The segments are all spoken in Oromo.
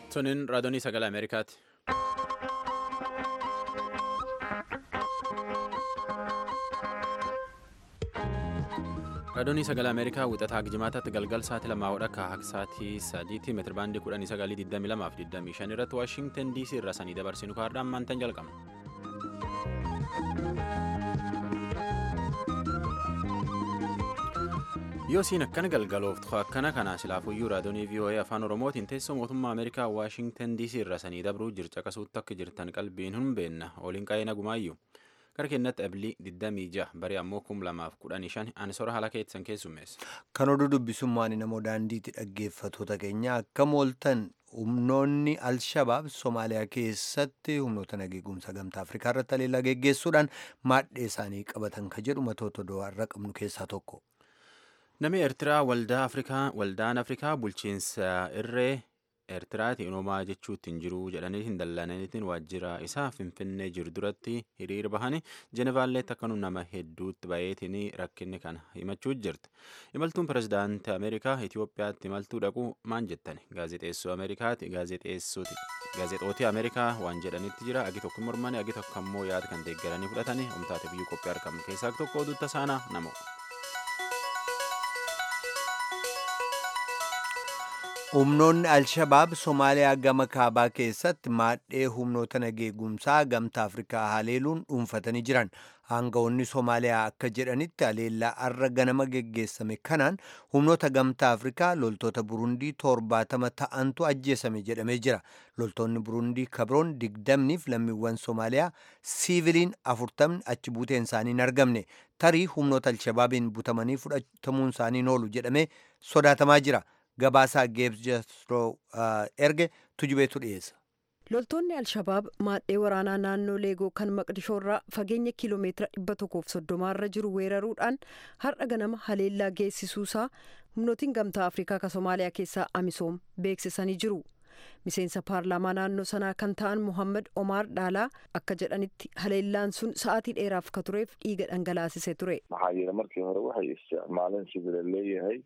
Tuniin raadiyoonii sagalee Ameerikaati. Raadiyoonii sagalee Ameerikaa wixataa Jimaataatti galgal sa'aatii lamaa hodha akka sa'aatii sadiitti meetira baandii kudhanii sagalii 22 fi 25 irratti Waashintan DC irraa sanii dabarsinu kaardaan maantan jalqabna. yoo siin akkana galgalooftu akkana kana silaafuyyuu raadiyoonii VOA afaan oromootiin teessoo mootummaa ameerikaa waashintan dc irra sanii dabruu jirca qasuutti akka jirtan qalbiin hin beenna oliin qa'ee nagumaayyuu gara kennatti abilii 26 barii ammoo 2015 ansora haala keessan keessummeessa. kan oduu dubbisummaan namoo daandiitti dhaggeeffatoota keenya akka mooltan humnoonni alshabaab somaaliyaa keessatti humnoota nageegumsa gamtaa afrikaa irratti haleellaa geggeessuudhaan maadhee isaanii qabatan ka jedhu matoota do'arra qabnu keessaa tokko. Namni Eertiraa waldaa Afrikaa waldaan Afrikaa bulchiinsa irree Eertiraati uumamaa jechuutti hin jiru jedhanii hin dallananiitiin waajjira isaa Finfinnee jiru duratti hiriira bahanii Jenevaalleetti akka nama hedduutti baay'eetiin rakkinni kana himachuu jirti. Imaltuun pirezidaantii Ameerikaa Itoophiyaatti imaltuu dhaquu maan jettani? Gaazexeessoo Ameerikaati gaazexootii Ameerikaa waan jedhanitti jira. Agi tokko mormanii agi tokko ammoo yaada kan deeggaranii fudhatanii humtaate biyyuu qophii argamu keessaa tokko oduu tasaanaa namoo. humnoonni alshabaab somaaliyaa gama kaabaa keessatti maadhee humnoota nageegumsaa gamtaa afrikaa haleeluun dhuunfatanii jiran aangawoonni somaaliyaa akka jedhanitti haleellaa arra ganama geggeessame kanaan humnoota gamtaa afrikaa loltoota burundii torbaatama ta'antu ajjeesame jedhamee jira loltoonni burundii kabroon digdamniif lammiiwwan somaaliyaa siiviliin afurtamni achi buuteen isaanii hin argamne tarii humnoota alshabaabiin butamanii fudhatamuun isaanii oolu jedhamee sodaatamaa jira. gabaasaa geebs jasroo erge tujubeetu dhiyeessa. loltoonni alshabaab maadhee waraanaa naannoo leegoo kan maqdishoorraa fageenya kiiloomeetira dhibba tokkoof soddomaarra jiru weeraruudhaan har'a ganama haleellaa geessisuusaa humnootiin gamtaa afrikaa ka somaaliyaa keessaa amisoom beeksisanii jiru. miseensa paarlaamaa naannoo sanaa kan ta'an muhammad omaar dhaalaa akka jedhanitti haleellaan sun sa'aatii dheeraaf ka tureef dhiiga dhangalaasise ture. maxaa jira markii hore waxay isticmaaleen sida la leeyahay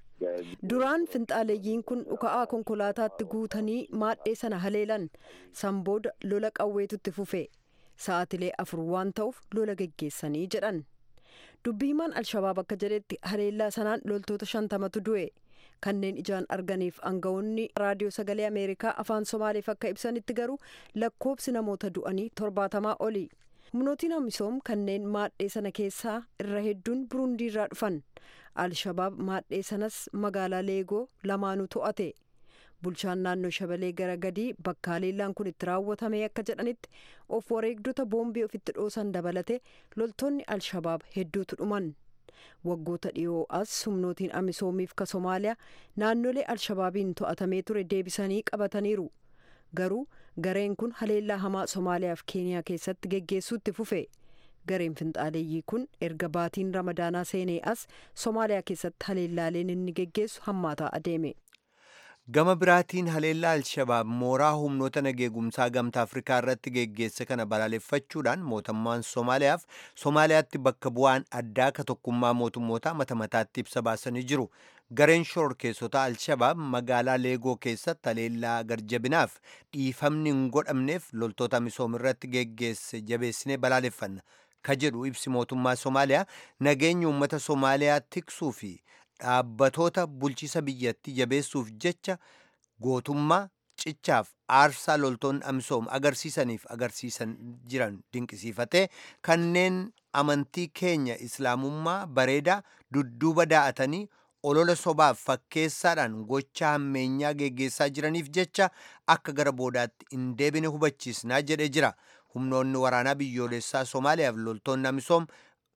duraan finxaaleeyyiin kun dhuka'aa konkolaataatti guutanii maadhee sana haleelan san booda lola qawweetutti fufe sa'aatilee afur waan ta'uuf lola geggeessanii jedhan dubbi himaan alshabaab akka jedhetti haleellaa sanaan loltoota shantamatu du'e kanneen ijaan arganiif aangawoonni raadiyoo sagalee ameerikaa afaan somaaleef akka ibsanitti garuu lakkoobsi namoota du'anii torbaatamaa oli humnootiin amisoom kanneen maadhee sana keessaa irra hedduun burundii irraa dhufan alshabaab maadhee sanas magaalaa leegoo lamaanuu to'ate bulchaan naannoo shabalee gara gadii bakka haleellaan kun itti raawwatame akka jedhanitti of wareegdota boombii ofitti dhoosan dabalate loltoonni alshabaab hedduutu dhuman waggoota dhiyoo as humnootiin amisoomiif ka somaaliyaa naannolee alshabaabiin to'atamee ture deebisanii qabataniiru garuu gareen kun haleellaa hamaa somaaliyaaf keeniyaa keessatti geggeessuutti fufe. gareen finxaaleeyyii kun erga baatiin ramadaanaa seenee as somaaliyaa keessatti haleellaaleen inni geggeessu hammaataa adeeme. gama biraatiin haleellaa alshabaab mooraa humnoota nageegumsaa gamtaa afrikaa irratti geggeesse kana balaaleffachuudhaan mootummaan somaaliyaaf somaaliyaatti bakka bu'aan addaa ka tokkummaa mootummootaa mata mataatti ibsa baasanii jiru gareen shororkeessota alshabaab magaalaa leegoo keessatti haleellaa garjabinaaf dhiifamni hin godhamneef loltoota amisoom irratti geggeesse jabeessinee balaaleffanna ka jedhu ibsi mootummaa somaaliyaa nageenya uummata somaaliyaa tiksuu fi dhaabbatoota bulchiisa biyyattii jabeessuuf jecha gootummaa cichaaf aarsaa loltoonni amisoom agarsiisaniif agarsiisan jiran dinqisiifatee kanneen amantii keenya islaamummaa bareedaa dudduuba daa'atanii olola sobaaf fakkeessaadhaan gocha hammeenyaa geggeessaa jiraniif jecha akka gara boodaatti hin deebine hubachiisnaa jedhee jira humnoonni waraanaa biyyoolessaa somaaliyaaf loltoonni amisoom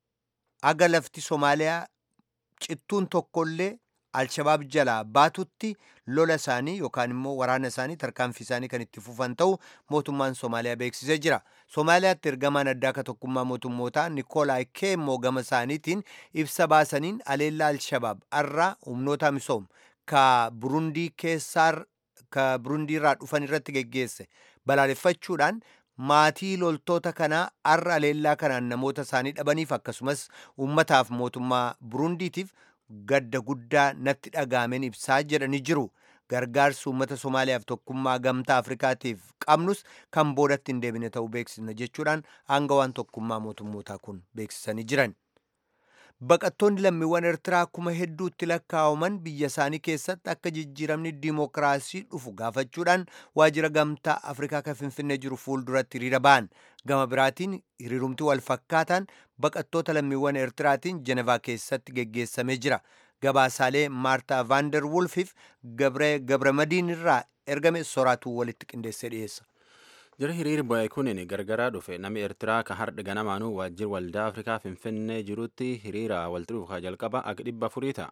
aga lafti somaaliyaa cittuun tokkollee alshabaab jalaa baatutti lola isaanii yookaan immoo waraana isaanii tarkaanfii isaanii kan itti fufan ta'u mootummaan somaaliyaa beeksisee jira somaaliyaatti ergamaan addaa ka tokkummaa mootummootaa nikoolaay keemmoo gama isaaniitiin ibsa baasaniin haleellaa alshabaab arraa humnoota amisoom ka burundii keessaa ka burundii irraa dhufan irratti geggeesse balaaleffachuudhaan maatii loltoota kanaa arra haleellaa kanaan namoota isaanii dhabaniif akkasumas ummataaf mootummaa burundiitiif gadda guddaa natti dhagaameen ibsaa jedhanii jiru gargaarsi uummata Somaaliyaaf tokkummaa gamtaa Afrikaatiif qabnus kan boodatti hin deebine ta'uu beeksisna jechuudhaan aangawaan tokkummaa mootummootaa kun beeksisanii jiran. Baqattoonni lammiiwwan Eertiraa kuma hedduutti lakkaa'aman biyya isaanii keessatti akka jijjiiramni diimokiraasii dhufu gaafachuudhaan waajjira gamtaa Afrikaa kan Finfinnee jiru fuulduratti hiriira ba'an. Gama biraatiin hiriirumti wal fakkaataan baqattoota lammiiwwan Eertiraatiin Jenevaa keessatti geggeessamee jira. Gabaasaalee Maartaa Vaandar Wulfiif Gabramadiin irraa ergame soraatuu walitti qindeessee dhiyeessa. Jira hiriir ba'e kunin gargaraa dhufe namni Eertiraa ka hardha ganamaanuu waajjira waldaa Afrikaa Finfinnee jirutti hiriira walitti dhufu jalqaba akka dhibba afurii ta'a.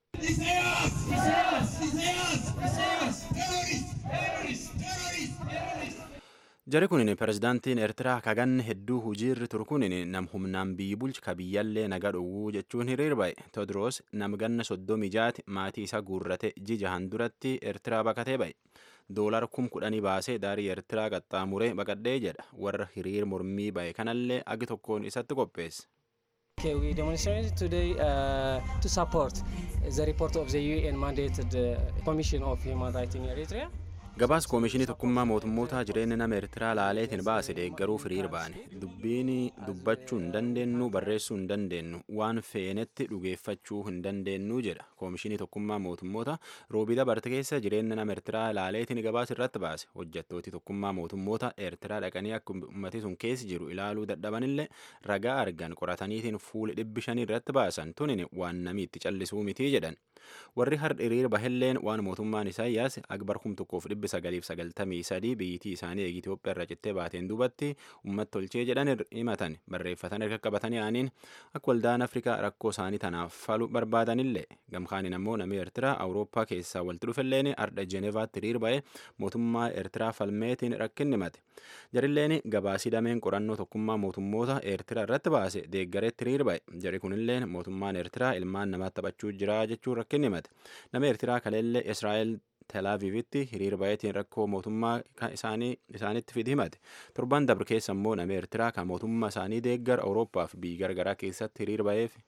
Jari kunin pirezidaantiin Eertiraa kaganne hedduu hujiirri turu kunin nam humnaan biyyi bulchi ka biyyallee naga dhowwuu jechuun hiriir ba'e. Todros nam ganna soddomii jaati maatii isaa guurrate jijahan duratti Eertiraa baqatee ba'e. Doolar kum kudhanii baasee daarii Eertiraa qaxxaamuree baqadhee jedha. Warra hiriir mormii ba'e kanallee agi tokkoon isatti qopheesse. Okay, we demonstrated today uh, to support the report of the UN mandated uh, Commission of Human Rights in Eritrea. Gabaas koomishinii tokkummaa mootummootaa jireenya nama Eertiraa laaleetiin baase deeggaruuf hiriir baane. Dubbiin dubbachuu hin dandeenyu barreessuu hin dandeenyu waan feenetti dhugeeffachuu hin dandeenyu jedha. Koomishinii tokkummaa mootummoota roobii dabarte keessa jireenya nama Eertiraa laaleetiin gabaas irratti baase. Hojjettooti tokkummaa mootummoota Eertiraa dhaqanii akka uummatni sun keessa jiru ilaaluu dadhabanillee ragaa argan qorataniitiin fuula dhibbi shanii irratti baasan tunin waan namni itti callisuu mitii jedhan. Warri har'a hiriir bahelleen waan mootummaan Isaayyaas akbar kum tokkoof dhibbi sagaliif sagaltamii sadii biyyittii isaanii eegi Itoophiyaa irraa cittee baateen duubatti uummata tolchee jedhan himatan barreeffatan erga qabatanii aaniin akka waldaan Afrikaa rakkoo isaanii tanaaf falu barbaadanillee gamkaaniin ammoo namni Eertiraa Awurooppaa keessaa walitti dhufelleen ardha Jenevaatti hiriir ba'e mootummaa Eertiraa falmeetiin rakkinni himate. Jarilleen gabaasii dameen qorannoo tokkummaa mootummoota Eertiraa irratti baase deeggareetti hiriir ba'e. Jari kunillee mootummaan Eertiraa ilmaan namaatti taphachuu jira jechuun rakkinni himate. Nama Eertiraa kaleellee Israa'el Telaaviivitti hiriir baay'eetiin rakkoo mootummaa isaaniitti fidi himate. Torban dabre keessa immoo nama Eertiraa kan mootummaa isaanii deeggar Awurooppaa fi biyya gargaraa keessatti hiriir ba'eef.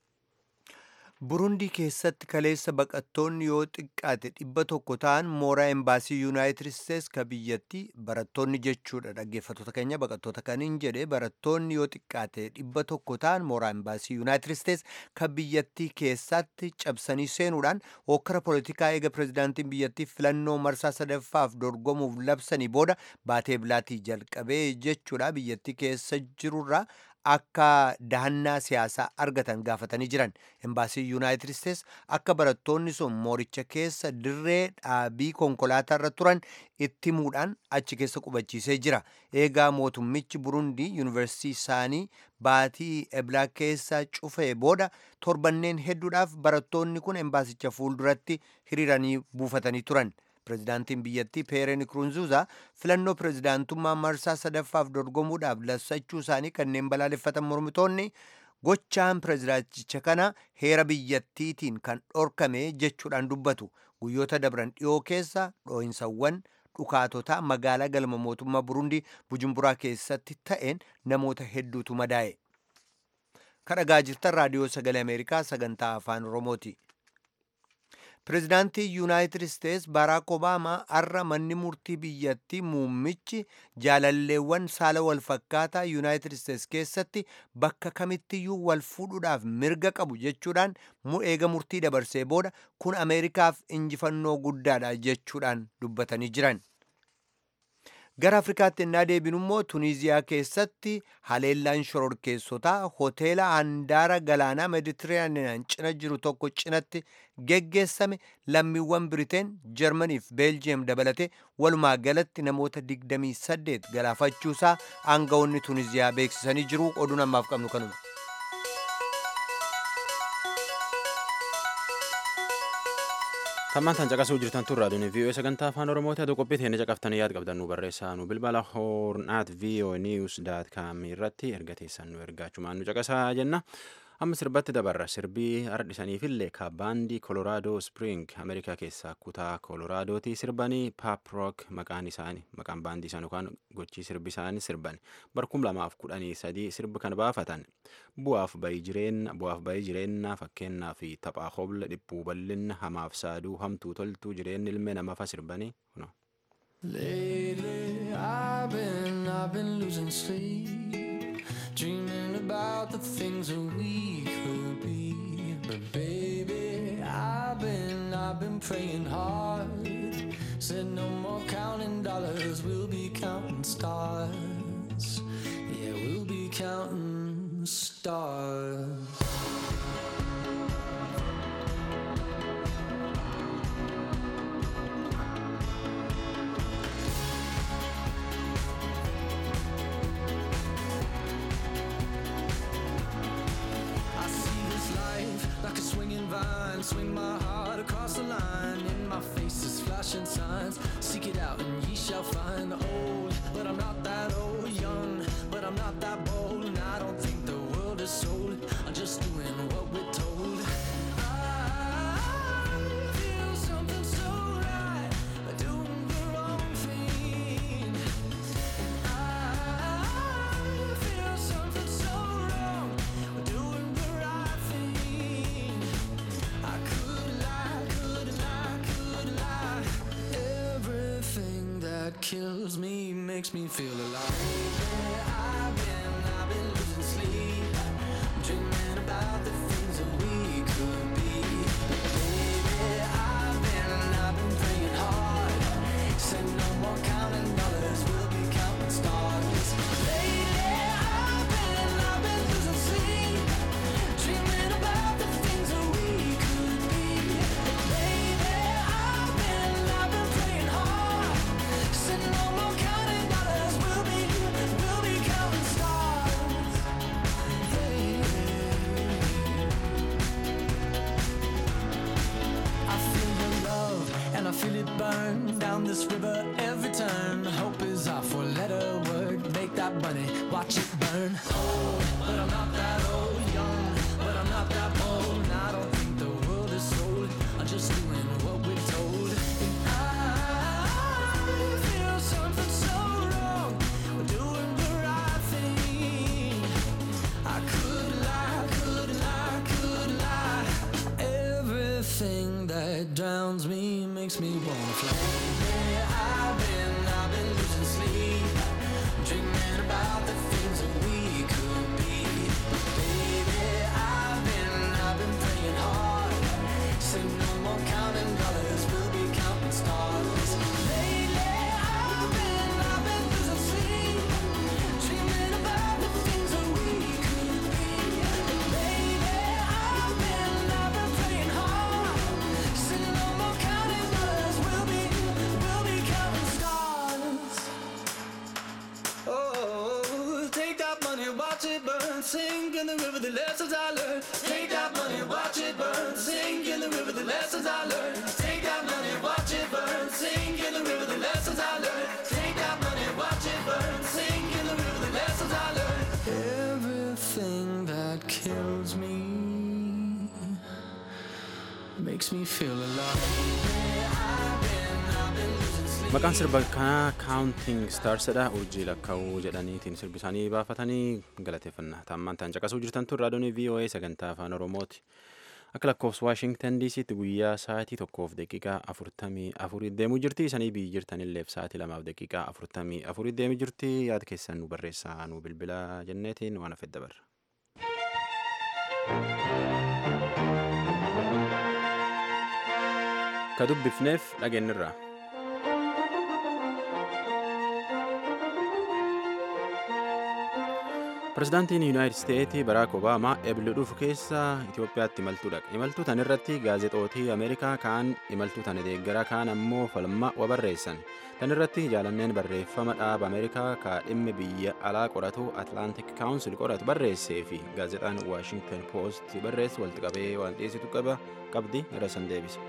Burundii keessatti kaleessa baqattoonni yoo xiqqaate dhibba tokko ta'an mooraa embaasii yuunaayitid isteets ka biyyatti barattoonni jechuudha dhaggeeffattoota keenya baqattoota kaniin jedhe barattoonni yoo xiqqaate dhibba tokko ta'an mooraa embaasii yuunaayitid isteets ka biyyattii keessatti cabsanii seenuudhaan hokkara poolitikaa eega pirezidaantiin biyyattii filannoo marsaa sadaffaaf dorgomuuf labsanii booda baatee bilaatii jalqabee jechuudha biyyattii keessa jirurraa akka dahannaa siyaasaa argatan gaafatanii jiran embaasii yuunaayitid isteets akka barattoonni sun mooricha keessa dirree dhaabii konkolaataa irra turan itti himuudhaan achi keessa qubachiisee jira eegaa mootummichi burundii yuunivarsiitii isaanii baatii eblaa keessa cufee booda torbanneen hedduudhaaf barattoonni kun embaasicha fuulduratti hiriiranii buufatanii turan pirezidaantiin biyyattii peeren kurunzuuza filannoo pirezidaantummaa marsaa sadaffaaf dorgomuudhaaf labsachuu isaanii kanneen balaaleffatan mormitoonni gochaan pirezidaanticha kana heera biyyattiitiin kan dhorkame jechuudhaan dubbatu guyyoota dabran dhiyoo keessa dhoo'insawwan dhukaatotaa magaalaa galma mootummaa burundii bujumburaa keessatti ta'een namoota hedduutu madaa'e kadhagaa jirtan raadiyoo sagalee ameerikaa sagantaa afaan oromooti pirezidaantii yuunaayitid isteets baaraak obaamaa har'a manni murtii biyyattii muummichi jaalalleewwan saala wal fakkaataa yuunaayitid isteets keessatti bakka kamittiyyuu wal fuudhuudhaaf mirga qabu jechuudhaan eega murtii dabarsee booda kun ameerikaaf injifannoo guddaadha jechuudhaan dubbatanii jiran. gara afrikaatti ennaa deebinu immoo tuniiziyaa keessatti haleellaan shororkeessotaa hoteela handaara galaanaa meditiraaniyaan cina jiru tokko cinatti geggeessame lammiiwwan biriteen jarmanii fi beeljiyeem dabalate walumaa galatti namoota 28 galaafachuusaa aangawoonni tuniiziyaa beeksisanii jiru oduun ammaaf qabnu kanuma. Tammaan tan caqasuu jirtan tun raadiyoon VOA sagantaa afaan Oromooti haa qophii teenya caqaftanii yaad qabdan nu barreessaa nu bilbala hoornaat VOA news daat kaam irratti erga teessan nu ergaachumaan nu caqasaa jenna. amma sirbatti dabarra sirbii ardhisaniifillee ka baandii koloraadoo spring ameerikaa keessaa kutaa koloraadooti sirbanii paap rook maqaan isaanii maqaan baandii isaanii yookaan gochii sirbi isaanii sirban barkum lamaaf kudhanii sadii sirbi kan baafatan bu'aaf bayii jireenya bu'aaf bayii jireenyaa fakkeenyaa fi taphaa hobla dhiphuu bal'inna hamaaf saaduu hamtuu toltuu jireenya ilmee namafa sirbanii no. Lately, I've been, I've been losing sleep, dreaming about the things that we could be. But baby, I've been, I've been praying hard. Said no more counting dollars, we'll be counting stars. Yeah, we'll be counting stars. I see this life like a swinging vine. Swing my heart across the line. In my face is flashing signs. Seek it out and ye shall find. Old, but I'm not that old. Young, but I'm not that bold. And I don't think the world is sold. I'm just doing what we're told. I feel something so right. Doing the wrong thing. I feel something so wrong. Doing the right thing. I could lie, could lie, could lie. Everything that kills me makes me feel alive. I've been, I've been losing sleep, dreaming about the things that we could be. Baby, I've been, I've been praying hard. Said no more counting dollars, we'll be counting stars. Lately, I've been, I've been losing sleep, dreaming about the things that we could be. Baby, I've been, I've been praying hard. Said no more counting dollars, we'll be, we'll be counting stars. I feel your love and I feel it burn down this river every turn. Hope is our four letter word. Make that money, watch it burn. Old, but I'm not that old. Young, but I'm not that bold. And I don't think the world is sold. I'm just doing what we're told. And I feel something so wrong. We're doing the right thing. I could lie, could lie, could lie. Everything that drowns me makes me wanna fly. Yeah, I've been, I've been losing sleep, dreaming about the things that we could be. Baby, I've been, I've been praying hard. Say no more counting dollars, we'll be counting stars. Lately, I've been, I've been losing sleep, dreaming about the things that we could be. Baby, I've been, I've been praying hard. Say no more counting dollars, we'll be, we'll be counting stars. Oh, take that money, watch it burn, sink in the river, the lessons I learned. Take that money, watch it burn, sink in the river, the lessons I learned. Take that money, watch it burn, sink in the river, the lessons I learned. Take that money, watch it burn, sink in the river, the lessons I learned. Everything that kills me makes me feel alive. I've been, I've been losing sleep. Maqaan sirba kanaa kaawunting staarsidha urjii lakkaa'uu jedhaniitiin sirbi isaanii baafatanii galateeffannaa taammaan ta'an caqasuu jirtan tun raadiyoon VOA sagantaa afaan Oromooti. Akka lakkoofsa Waashingtan DC'tti guyyaa sa'aatii tokkoof daqiiqaa afurtamii afurii deemuu jirti. Isanii biyyi jirtanilleef sa'aatii lamaaf daqiiqaa afurtamii afurii deemuu jirti. Yaada keessan nu barreessaa nu bilbilaa jenneetiin waan hafe dabarra. Ka dubbifneef dhageenyirra. Pirezidaantiin Yuunaayitid Isteetii Baraak Obaamaa eebila dhufu keessa Itoophiyaatti imaltuu dhaqa. Imaltuu tan irratti gaazexootii Ameerikaa kaan imaltuu tana deeggaraa kaan ammoo falmaa wa barreessan. Tan irratti jaalanneen barreeffama dhaaba Ameerikaa ka dhimmi biyya alaa qoratu Atlantic Council qoratu barreessee fi gaazexaan Washington Post barreessu walitti qabee waan dhiyeessitu qaba qabdi irra san deebisa.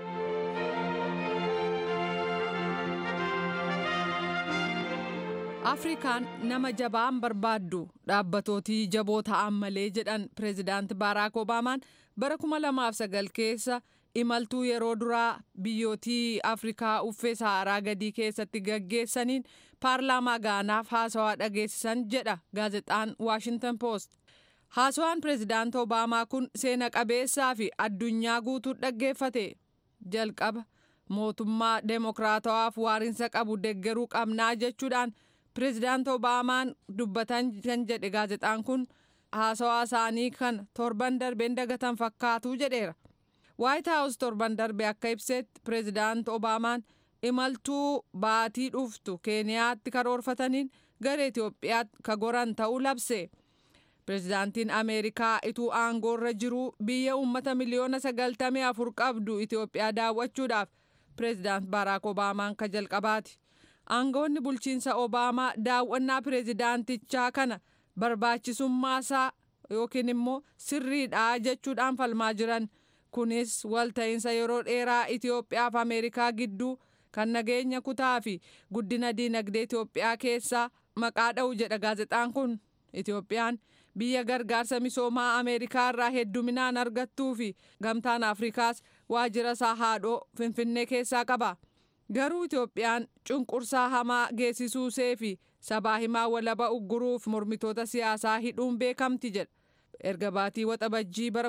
afrikaan nama jabaan barbaaddu dhaabbatooti jaboo ta'an malee jedhan pireezidaanti baaraak obaamaan bara 2009 keessa imaltuu yeroo duraa biyyootii afrikaa uffee saharaa gadii keessatti gaggeessaniin paarlaamaa gaanaaf haasawaa dhageessisan jedha gaazexaan waashintan poost haasawaan pireezidaanti obaamaa kun seena qabeessaa fi addunyaa guutuu dhaggeeffate jalqaba mootummaa deemokiraatawaaf waarinsa qabu deggeruu qabnaa jechuudhaan pireezidaanti obaamaan dubbatan kan jedhe gaazexaan kun haasawaa isaanii kan torban darbeen dagatan fakkaatu jedheera waayit haawus torban darbe akka ibsetti pireezidaanti obaamaan imaltuu baatii dhuftu keeniyaatti karoorfataniin gara itiyoophiyaatti ka goran ta'uu labse pireezidaantiin ameerikaa ituu aangoorra jiruu biyya uummata miliyoona sagaltamii afur qabdu itiyoophiyaa daawwachuudhaaf pireezidaant baaraak obaamaan ka jalqabaati aangoonni bulchiinsa obaamaa daawwannaa pireezidaantichaa kana barbaachisummaasaa yookiin immoo sirriidha jechuudhaan falmaa jiran kunis walta'iinsa yeroo dheeraa itiyoophiyaa fi ameerikaa gidduu kan nageenya kutaa fi guddina diinagdee itiyoophiyaa keessaa maqaa dha'u jedha gaazexaan kun itiyoophiyaan biyya gargaarsa misoomaa ameerikaa irraa hedduminaan argattuu fi gamtaan afrikaas waajjira isaa haadhoo finfinnee keessaa qaba garuu itiyoophiyaan cunqursaa hamaa geessisuusee fi sabaa himaa walaba ugguruuf mormitoota siyaasaa hidhuun beekamti jedha erga baatii waxabajjii bara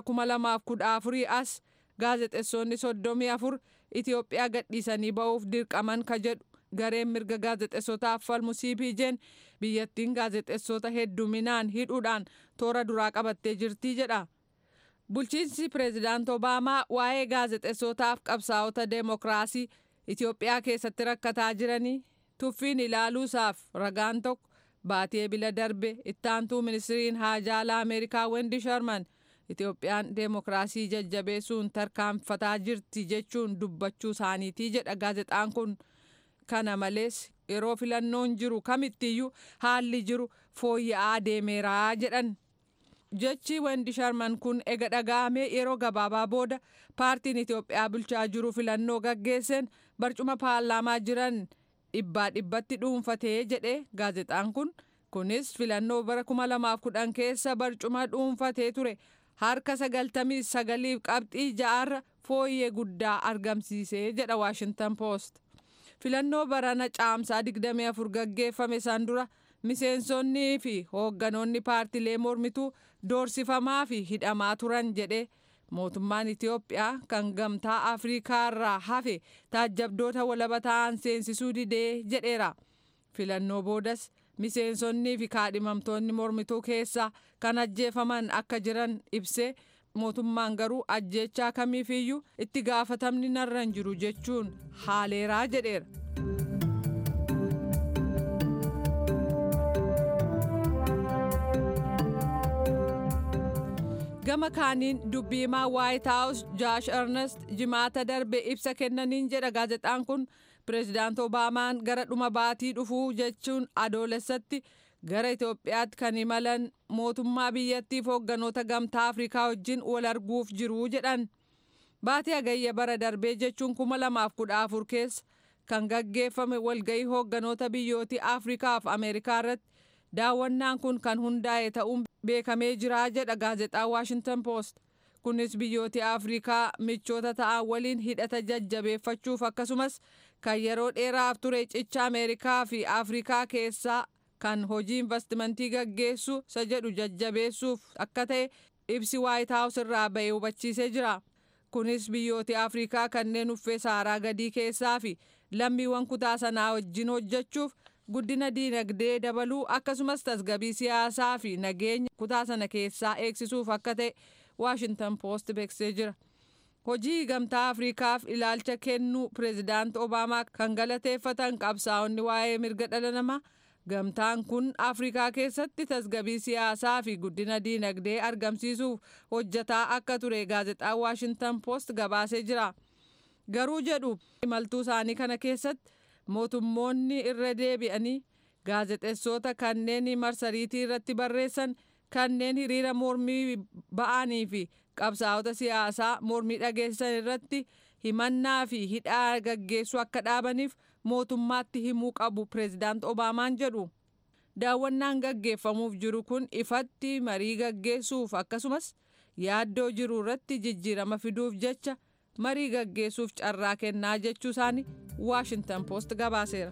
2014 as gaazexeessonni soddomii afur itiyoophiyaa gadhiisanii ba'uuf dirqaman ka jedhu gareen mirga gaazexeessotaaf falmu cpj'n biyyattiin gaazexeessota hedduminaan hidhuudhaan toora duraa qabattee jirtii jedha bulchiinsi pireezidaant obaamaa waa'ee gaazexeessotaaf qabsaa'ota deemokiraasii itiyoophiyaa keessatti rakkataa jiranii tuffiin ilaaluusaaf ragaan tokko baatii ebila darbe ittaantuu ministiriin haajaalaa ameerikaa wendi sharman itiyoophiyaan deemokiraasii jajjabeessuun tarkaanfataa jirti jechuun dubbachuu isaaniitii jedha gaazexaan kun kana malees yeroo filannoon jiru kamittiyyuu haalli jiru fooyya'aa deemeeraa jedhan jechi wendi sharman kun ega dhaga'amee yeroo gabaabaa booda paartiin itiyoophiyaa bulchaa jiru filannoo gaggeesseen barcuma paarlaamaa jiran dhibbaa dhibbatti dhuunfatee jedhe gaazexaan kun kunis filannoo bara 2010 keessa barcuma dhuunfatee ture harka sagaltamii sagaliif qabxii ja'arra fooyyee guddaa argamsiisee jedha waashintan poost filannoo barana caamsaa 24 gaggeeffame san dura miseensonnii fi hoogganoonni paartilee mormituu doorsifamaa fi hidhamaa turan jedhe mootummaan itiyoophiyaa kan gamtaa afrikaa irraa hafe taajjabdoota walaba ta'an seensisuu didee jedheera filannoo boodas miseensonnii fi kaadhimamtoonni mormituu keessaa kan ajjeefaman akka jiran ibsee mootummaan garuu ajjeechaa kamiifiyyuu itti gaafatamni narra hin jiru jechuun haaleeraa jedheera. gama kaaniin dubbiimaa waayit haawus jaash ernest jimaata darbe ibsa kennaniin jedha gaazexaan kun pireezidaant obaamaan gara dhuma baatii dhufuu jechuun adoolessatti gara itiyoophiyaatti kan imalan mootummaa biyyattiif hoogganoota gamtaa afrikaa wajjin wal arguuf jiruu jedhan baatii hagayya bara darbee jechuun kuma lamaaf kudha afur keessa kan gaggeeffame walga'ii hoogganoota biyyootii afrikaaf ameerikaa irratti daawwannaan kun kan hundaa'e ta'uun beekamee jira jedha gaazexaan waashintan poost kunis biyyooti afrikaa michoota ta'an waliin hidhata jajjabeeffachuuf akkasumas kan yeroo dheeraaf ture cicha ameerikaa fi afrikaa keessaa kan hojii investimentii gaggeessu isa jedhu jajjabeessuuf akka ta'e ibsi waayit haawus irraa ba'e hubachiisee jira kunis biyyooti afrikaa kanneen uffee saaraa gadii keessaa fi lammiiwwan kutaa sanaa wajjin hojjechuuf guddina diinagdee dabaluu akkasumas tasgabii siyaasaa fi nageenya kutaa sana keessaa eegsisuuf akka ta'e waashintan poost beeksisee jira hojii gamtaa afrikaaf ilaalcha kennuu pireezidaant obaamaa kan galateeffatan qabsaa'onni waa'ee mirga dhala namaa gamtaan kun afrikaa keessatti tasgabii siyaasaa fi guddina diinagdee argamsiisuuf hojjataa akka ture gaazexaan waashintan poost gabaasee jira garuu jedhu imaltuu isaanii kana keessatti mootummoonni irra deebi'anii gaazexeessota kanneen marsariitii irratti barreessan kanneen hiriira mormii ba'anii fi qabsaa'ota siyaasaa mormii dhageessisan irratti himannaa fi hidhaa gaggeessuu akka dhaabaniif mootummaatti himuu qabu pireezidaant obaamaan jedhu daawwannaan gaggeeffamuuf jiru kun ifatti marii gaggeessuuf akkasumas yaaddoo jiru irratti jijjiirama fiduuf jecha marii gaggeessuuf carraa kennaa jechuu isaanii waashintan poost gabaaseera.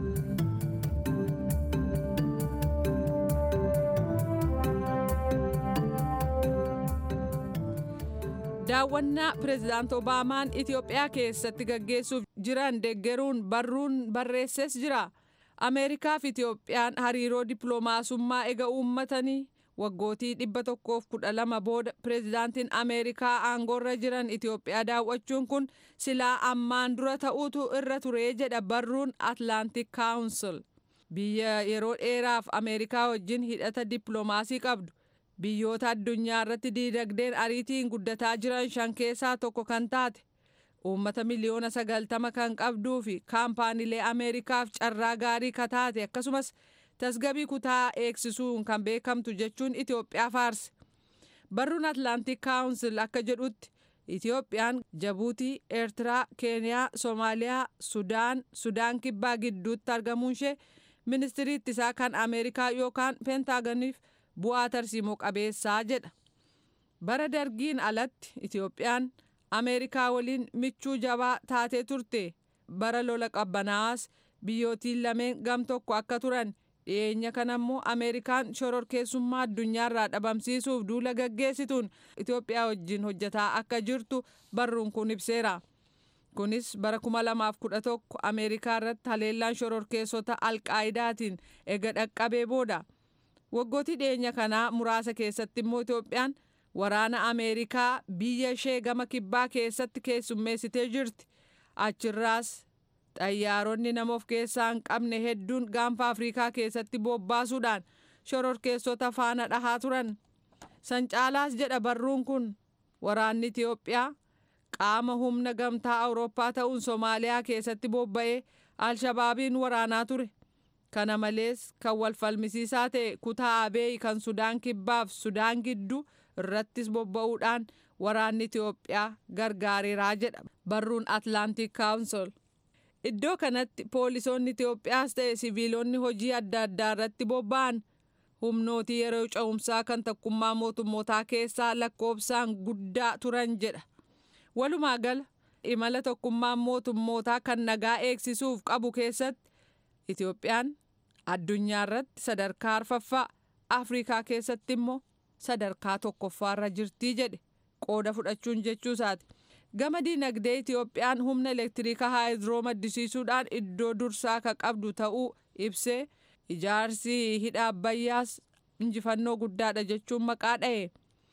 daawwannaa pireezidaant obaamaan itiyoophiyaa keessatti gaggeessuuf jiran deggeruun barruun barreesses jira ameerikaa fi itiyoophiyaan hariiroo dippiloomaasummaa ega uummatanii waggootii dhibba tokkoof kudha lama booda pireezidaantiin ameerikaa aangoorra jiran itiyoophiyaa daawwachuun kun silaa ammaan dura ta'uutu irra turee jedha barruun atlaantik kaawunsil biyya yeroo dheeraaf ameerikaa wajjin hidhata dippiloomaasii qabdu biyyoota addunyaa irratti diinagdeen ariitiin guddataa jiran shan keessaa tokko kan taate uummata miliyoona sagaltama kan qabduu fi kaampaaniilee ameerikaaf carraa gaarii ka taate akkasumas tasgabii kutaa eegsisuun kan beekamtu jechuun itiyoophiyaa faarse barruun atlaantik kaawunsil akka jedhutti itiyoophiyaan jabuutii eertiraa keeniyaa soomaaliyaa sudaan sudaan kibbaa gidduutti argamuun ishee ministirii ittisaa kan ameerikaa yookaan peentaaganiif bu'aa tarsiimoo qabeessaa jedha bara dargiin alatti itiyoophiyaan ameerikaa waliin michuu jabaa taatee turte bara lola qabbanaa'aas biyyootiin lameen gam tokko akka turan dhiyeenya kana immoo ameerikaan shororkeessummaa addunyaarraa dhabamsiisuuf duula gaggeessituun itiyoophiyaa wajjin hojjetaa akka jirtu barruun kun ibseera kunis bara 2011 ameerikaa irratti haleellaan shororkeessota alqaayidaatiin ega dhaqqabee booda waggootii dhiyeenya kanaa muraasa keessatti immoo itiyoophiyaan waraana ameerikaa biyya ishee gama kibbaa keessatti keessummeessitee jirti achirraas xayyaaronni nama of keessaa hin qabne hedduun gaanfa afriikaa keessatti bobbaasuudhaan shororkeessota faana dhahaa turan san caalaas jedha barruun kun waraanni itiyoophiyaa qaama humna gamtaa awurooppaa ta'uun soomaaliyaa keessatti bobba'ee alshabaabiin waraanaa ture kana malees kan wal falmisiisaa ta'e kutaa abeey kan sudaan kibbaaf sudaan gidduu irrattis bobba'uudhaan waraanni itiyoophiyaa gargaareeraa jedha barruun atlaantik kaawunsol iddoo kanatti poolisoonni itiyoophiyaas ta'e siviilonni hojii adda addaa irratti bobba'an humnootii yeroo cehumsaa kan tokkummaa mootummootaa keessaa lakkoofsaan guddaa turan jedha walumaa gala imala tokkummaan mootummootaa kan nagaa eegsisuuf qabu keessatti itiyoophiyaan addunyaa irratti sadarkaa arfaffaa afriikaa keessatti immoo sadarkaa tokkoffaarra jirtii jedhe qooda fudhachuun jechuusaati gama diinagdee itiyoophiyaan humna elektiriika haayidroo maddisiisuudhaan iddoo dursaa ka qabdu ta'uu ibsee ijaarsi hidha abbayyaas injifannoo guddaadha jechuun maqaa dha'e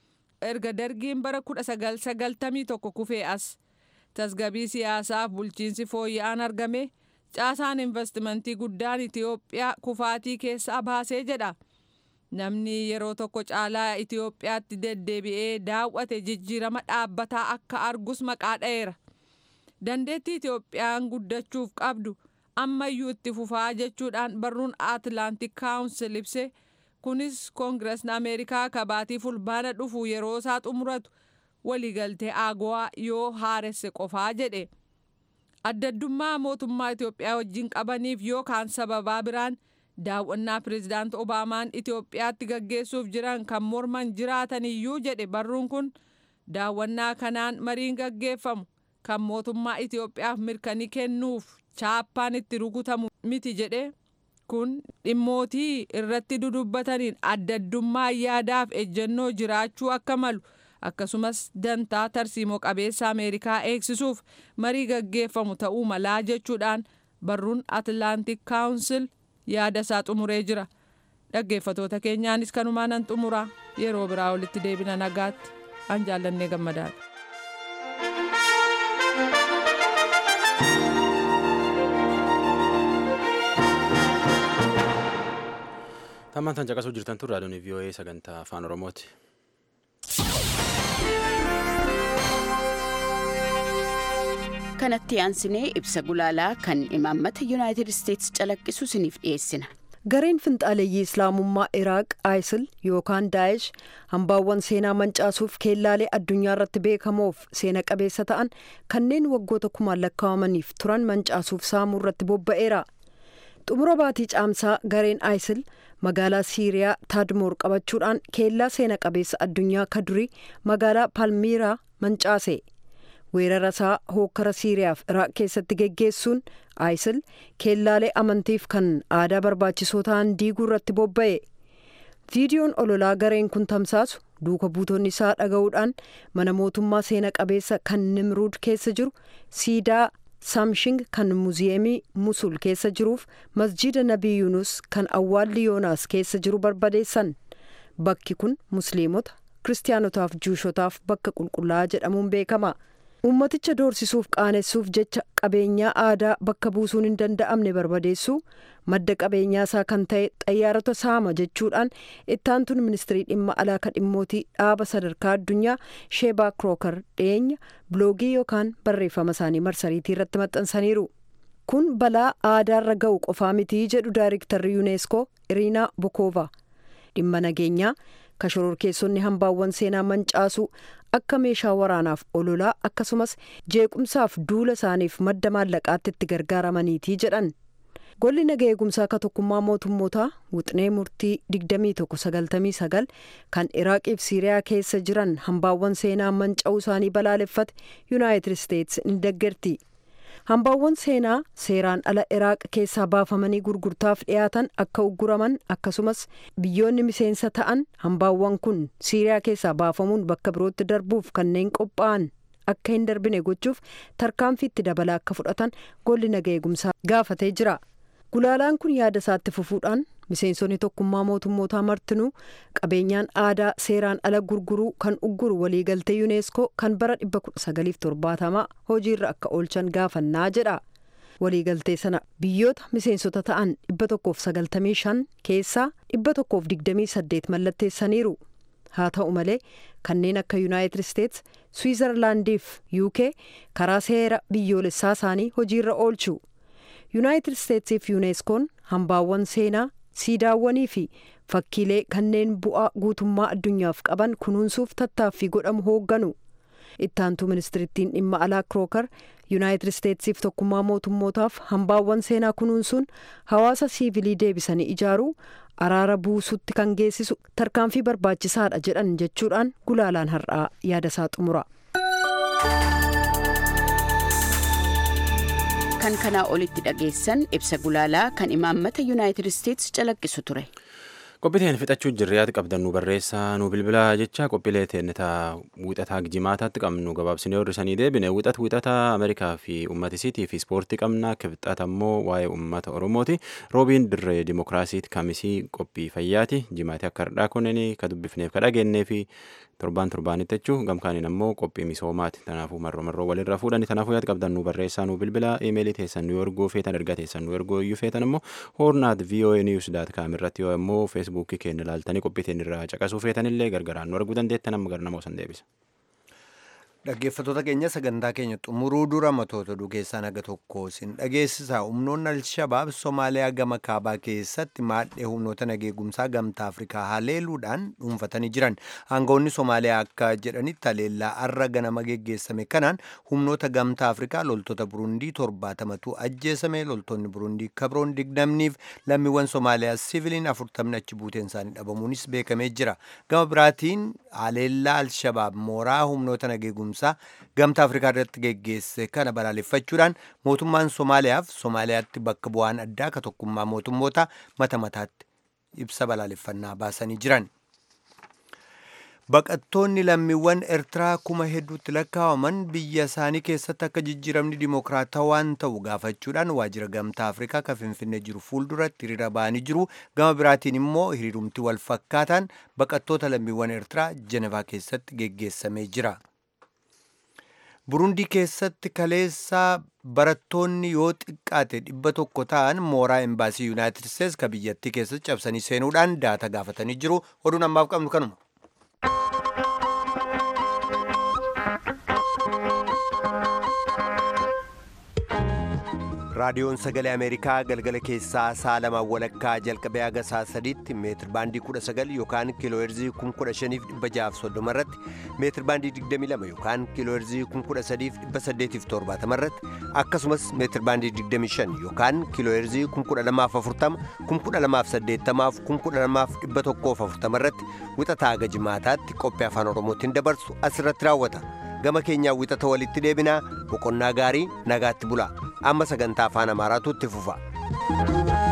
erga dargiin bara 1991 kufee as tasgabii siyaasaaf bulchiinsi fooyya'aan argame caasaan investimentii guddaan itiyoophiyaa kufaatii keessaa baasee jedha namni yeroo tokko caalaa itiyoophiyaatti deddeebi'ee daawwate jijjiirama dhaabbataa akka argus maqaa dha'eera dandeettii itiyoophiyaan guddachuuf qabdu ammayyuu itti fufaa jechuudhaan barruun atlaantik kaawunsil ibse kunis koongiresni ameerikaa kabaatii fulbaana dhufu yeroo isaa xumuratu waliigaltee aagowaa yoo haaresse qofaa jedhe addaddummaa mootummaa itiyoophiyaa wajjin qabaniif yookaan sababaa biraan daawwannaa pireezidaant obaamaan itiyoophiyaatti gaggeessuuf jiran kan morman jiraataniyyuu jedhe barruun kun daawwannaa kanaan mariin gaggeeffamu kan mootummaa itiyoophiyaaf mirkanii kennuuf chaappaan itti rukutamu miti jedhe kun dhimmootii irratti dudubbataniin addaddummaa yaadaaf ejjennoo jiraachuu akka malu akkasumas dantaa tarsiimoo qabeessa ameerikaa eegsisuuf marii gaggeeffamu ta'uu malaa jechuudhaan barruun atlaantik kaawunsil yaada isaa xumuree jira dhaggeeffatoota keenyaanis kanumaan nan xumuraa yeroo biraa walitti deebina nagaatti an jaallannee gammadaadha. Tammaan caqasuu jirtan tun raadiyoon VOA sagantaa afaan Oromooti. kanatti aansinee ibsa gulaalaa kan imaammata yuunaayitid isteetsi calaqqisu isiniif dhiyeessina. gareen finxaaleeyyii islaamummaa iraaq isil yookaan daa'ish hambaawwan seenaa mancaasuuf keellaalee addunyaa irratti beekamoof seena qabeessa ta'an kanneen waggoota kumaan lakkaa'amaniif turan mancaasuuf saamuu irratti bobba'eera xumura baatii caamsaa gareen isil magaalaa siiriyaa taadmoor qabachuudhaan keellaa seena qabeessa addunyaa ka durii magaalaa palmiiraa mancaase weerara isaa hookkara siiriyaaf iraaq keessatti geggeessuun isil keellaalee amantiif kan aadaa barbaachisoo ta'an diiguu irratti bobba'e viidiyoon ololaa gareen kun tamsaasu duuka buutonni isaa dhaga'uudhaan mana mootummaa seena qabeessa kan nimruud keessa jiru siidaa saamshing kan muuziyeemii musul keessa jiruuf masjida nabii yunus kan awwaalli yoonaas keessa jiru barbadeessan bakki kun musliimota kiristaanotaaf juushotaaf bakka qulqullaa'aa jedhamuun beekama ummaticha doorsisuuf qaanessuuf jecha qabeenyaa aadaa bakka buusuun hin danda'amne barbadeessuu madda qabeenyaa isaa kan ta'e xayyaarota saama jechuudhaan ittaantuun ministirii dhimma alaa ka dhimmootii dhaaba sadarkaa addunyaa sheebaa kirooker dhiyeenya biloogii yookaan barreeffama isaanii marsariitii irratti maxxansaniiru. kun balaa aadaarra ga'u qofaa mitii jedhu daayirektarri yuuneeskoo iriinaa bokoova dhimma nageenyaa ka shororkeessonni hambaawwan seenaa mancaasuu akka meeshaa waraanaaf ololaa akkasumas jeequmsaaf duula isaaniif madda maallaqaatti itti gargaaramaniitii jedhan golli naga eegumsaa ka tokkummaa mootummootaa wixinee murtii 2199 kan iraaqiif siiriyaa keessa jiran hambaawwan seenaa manca'uu isaanii balaaleffate yuunaayitid isteetsi ni deeggarti hambaawwan seenaa seeraan ala iraaq keessaa baafamanii gurgurtaaf dhiyaatan akka ugguraman akkasumas biyyoonni miseensa ta'an hambaawwan kun siiriyaa keessaa baafamuun bakka birootti darbuuf kanneen qophaa'an akka hin darbine gochuuf tarkaanfiitti dabalaa akka fudhatan golli naga eegumsaa gaafatee jira gulaalaan kun yaada isaatti fufuudhaan miseensonni tokkummaa mootummootaa martinuu qabeenyaan aadaa seeraan ala gurguruu kan ugguru waliigaltee yuuneeskoo kan bara 1970 hojiirra akka oolchan gaafannaa jedha waliigaltee sana biyyoota miseensota ta'an 195 keessaa 128 mallatteessaniiru haa ta'u malee kanneen akka yuunaayitid isteets swiizerlaandiif uk karaa seera biyyoolessaa isaanii hojiirra oolchu yuunaayitid isteetsiif yuuneeskoon hambaawwan seenaa siidaawwanii fi fakkiilee kanneen bu'aa guutummaa addunyaaf qaban kunuunsuuf tattaaffii godhamu hoogganu ittaantuu ministirittiin dhimma alaa kirooker yuunaayitid isteetsiif tokkummaa mootummootaaf hambaawwan seenaa kunuunsuun hawaasa siivilii deebisanii ijaaruu araara buusutti kan geessisu tarkaanfii barbaachisaadha jedhan jechuudhaan gulaalaan har'aa yaadasaa xumura. kan kanaa olitti dhageessan ibsa gulaalaa kan imaammata yuunaayitid isteetsi calaqqisu ture. qophiiteen fixachuu jirriyaati qabdannu barreessaa nu bilbilaa jecha qophiilee teennetaa wixataa jimaataatti qabnu gabaabsinee horrisanii deebine wixat wixata ameerikaa fi uummatisiitii fi ispoortii qabna kibxata ammoo waa'ee uummata oromooti roobiin dirree dimokiraasiiti kamisii qophii fayyaati jimaati akka hardhaa kunneen ka dubbifneef ka dhageenyee fi torbaan torbaanitti jechuu gamkaaniin ammoo qophii misoomaati tanaafuu marroo marroo walirra fuudhani tanaafuu yaad qabdan nu barreessaa nu bilbilaa imeelii teessan nu ergoo feetan ergaa teessan nu ergoo iyyuu feetan ammoo hoornaat voa news daat kaam irratti yoo ammoo feesbuukii keenya ilaaltanii qophii irraa caqasuu feetanillee gargaraan nu arguu dandeettan amma gara namoo san deebisa. Dhaggeeffattoota keenya sagantaa keenya xumuruu dura matoota oduu keessaa naga tokko sin dhageessisaa humnoonni alshabaab Somaaliyaa gama kaabaa keessatti maadhee humnoota nageegumsaa gamtaa Afrikaa haleeluudhaan dhuunfatanii jiran. Aangawoonni Somaaliyaa akka jedhanitti haleellaa arra ganama geggeessame kanaan humnoota gamtaa Afrikaa loltoota Burundii torbaatamatu ajjeesame loltoonni Burundii kabroon digdamniif lammiiwwan Somaaliyaa siiviliin afurtamni achi buuteen isaanii dhabamuunis beekamee jira. Gama biraatiin haleellaa alshabaab mooraa humnoota nageegumsaa gamtaa afrikaa irratti geggeesse kana balaaleffachuudhaan mootummaan somaaliyaaf somaaliyaatti bakka bu'aan addaa ka tokkummaa mootummoota mata mataatti ibsa balaaleffannaa baasanii jiran. Baqattoonni lammiiwwan Eertiraa kuma hedduutti lakkaa'aman biyya isaanii keessatti akka jijjiiramni dimokiraatawaan ta'u gaafachuudhaan waajjira gamtaa Afrikaa kan Finfinnee jiru fuulduratti hiriira ba'anii jiru. Gama biraatiin immoo hiriirumti wal fakkaataan baqattoota lammiiwwan Eertiraa Jenevaa keessatti geggeessamee jira. burundii keessatti kaleessaa barattoonni yoo xiqqaate dhibba tokko ta'an mooraa embaasii yuunaayitid isteets ka biyyattii keessatti cabsanii seenuudhaan daata gaafatanii jiru oduun ammaaf qabnu kanuma. raadiyoon sagalee ameerikaa galgala keessaa sa'a lamaan walakkaa jalqabee haga sa'a sadiitti meetir baandii 19 yookaan kiilooherzii 15630 irratti meetir baandii 22 yookaan kiilooherzii 13870 irratti akkasumas meetir baandii 25 yookaan kiilooherzii 12040 12080 12140 irratti wixataa haga jimaataatti qophii afaan oromootiin dabarsu asirratti raawwata gama keenyaa wixata walitti deebinaa boqonnaa gaarii nagaatti bulaa amma sagantaa afaan amaaraatu itti fufa.